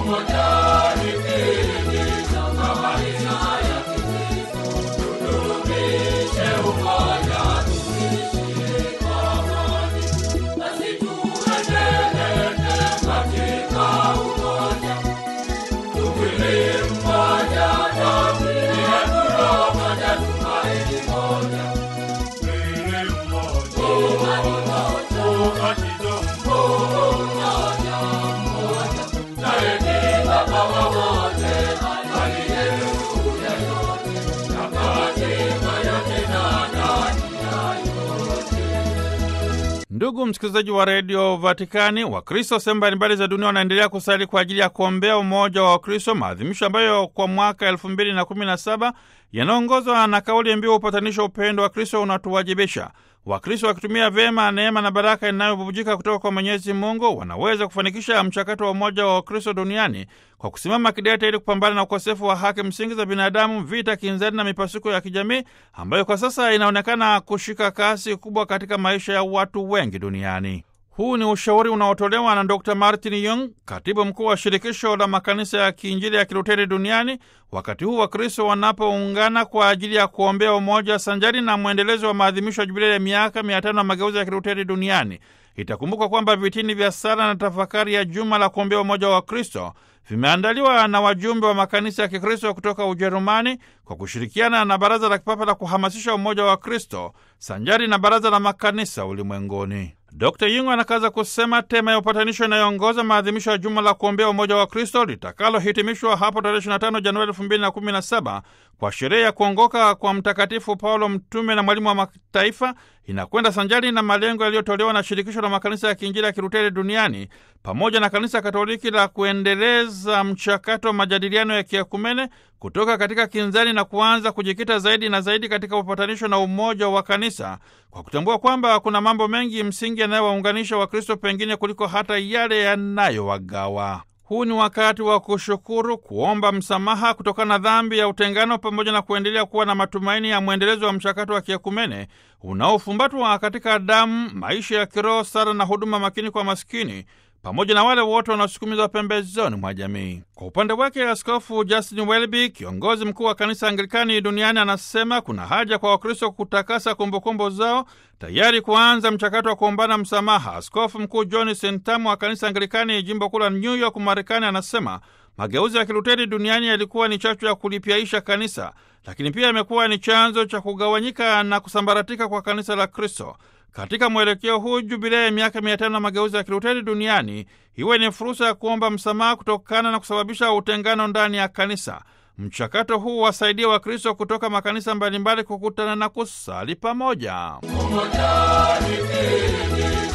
Ndugu msikilizaji wa redio Vatikani, Wakristo sehemu mbalimbali za dunia wanaendelea kusali kwa ajili ya kuombea umoja wa Wakristo, maadhimisho ambayo kwa mwaka elfu mbili na kumi na saba yanaongozwa na kauli mbiu upatanisho, upendo wa Kristo unatuwajibisha. Wakristo wakitumia vyema neema na baraka inayobubujika kutoka kwa Mwenyezi Mungu wanaweza kufanikisha mchakato wa umoja wa Wakristo duniani kwa kusimama kidete ili kupambana na ukosefu wa haki msingi za binadamu, vita kinzani na mipasuko ya kijamii ambayo kwa sasa inaonekana kushika kasi kubwa katika maisha ya watu wengi duniani. Huu ni ushauri unaotolewa na Dr Martin Young, katibu mkuu wa shirikisho la makanisa ya kiinjili ya Kiluteri duniani, wakati huu Wakristo wanapoungana kwa ajili ya kuombea umoja sanjari na mwendelezo wa maadhimisho ya jubilei ya miaka mia tano ya mageuzi ya Kiluteri duniani. Itakumbukwa kwamba vitini vya sala na tafakari ya juma la kuombea umoja wa Kristo vimeandaliwa na wajumbe wa makanisa ya Kikristo kutoka Ujerumani kwa kushirikiana na Baraza la Kipapa la kuhamasisha umoja wa Kristo sanjari na Baraza la Makanisa Ulimwenguni. Dr Yungu anakaza kusema tema ya upatanisho inayoongoza maadhimisho ya juma la kuombea umoja wa Kristo litakalohitimishwa hapo tarehe 25 Januari 2017 kwa sherehe ya kuongoka kwa Mtakatifu Paulo mtume na mwalimu wa mataifa inakwenda sanjari na malengo yaliyotolewa na shirikisho la makanisa ya kiinjili ya Kiluteri duniani pamoja na kanisa Katoliki la kuendeleza mchakato wa majadiliano ya kiakumene kutoka katika kinzani na kuanza kujikita zaidi na zaidi katika upatanisho na umoja wa kanisa kwa kutambua kwamba kuna mambo mengi msingi yanayowaunganisha Wakristo pengine kuliko hata yale yanayowagawa. Huu ni wakati wa kushukuru, kuomba msamaha kutokana na dhambi ya utengano, pamoja na kuendelea kuwa na matumaini ya mwendelezo wa mchakato wa kiakumene unaofumbatwa katika damu, maisha ya kiroho, sala na huduma makini kwa maskini pamoja na wale wote wanaosukumizwa pembezoni mwa jamii. Kwa upande wake, Askofu Justin Welby, kiongozi mkuu wa kanisa Anglikani duniani, anasema kuna haja kwa Wakristo kutakasa kumbukumbu zao, tayari kuanza mchakato wa kuombana msamaha. Askofu mkuu John Sentamu wa kanisa Anglikani jimbo kuu la New York, Marekani, anasema mageuzi ya Kiluteri duniani yalikuwa ni chachu ya kulipyaisha kanisa, lakini pia yamekuwa ni chanzo cha kugawanyika na kusambaratika kwa kanisa la Kristo. Katika mwelekeo huu, jubilei ya miaka mia tano na mageuzi ya Kiluteri duniani iwe ni fursa ya kuomba msamaha kutokana na kusababisha utengano ndani ya kanisa. Mchakato huu wasaidia Wakristo kutoka makanisa mbalimbali kukutana na kusali pamoja.